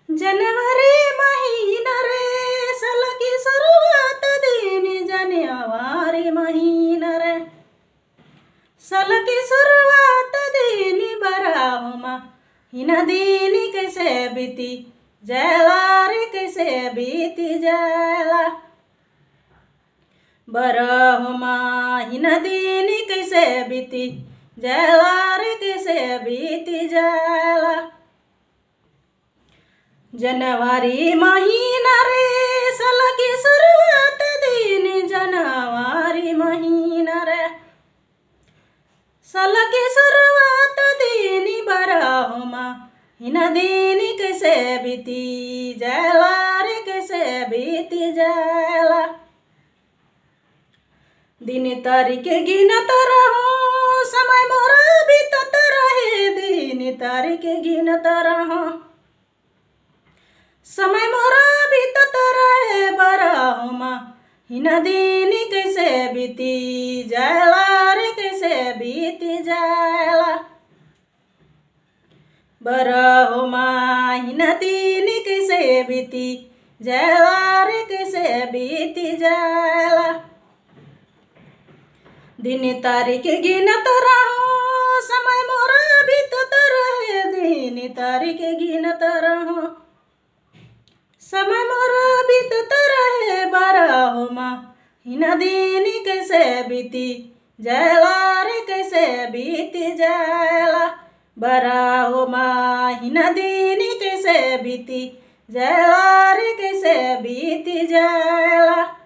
जनवरी महीना रे साल की शुरुआत दिन जनवरी महीना रे साल की शुरुआत दिन बराहुमा हिना दिन कैसे बीती जला रे कैसे बीती जला बरहुमा हिना दिन कैसे बीती जला रे कैसे बीती जला जनवरी महीना रे साल की शुरुआत दिन जनवरी महीना रे साल की शुरुआत दिन बरहुमा हिना दिन कैसे बीती जला रे कैसे बीती जला दिन तारीख गिनत रहो समय मोरा बीतत रहे दिन तारीख गिनत रहो समय मोरा बीतत रहे बरहुमा हिना दिन कैसे बीती जला रे कैसे बीती जला बरहुमा हिना दिन कैसे बीती जला रे कैसे बीती जला दिन तारीख गिनत रहो समय मोरा बीतत रहे दिन तारीख गिनत रहो समय मोरा बीतत रहे बरहुमा हिना दिन कैसे बीती जला रे कैसे बीती जला बरहुमा हिना दिन कैसे बीती जला रे कैसे बीती जला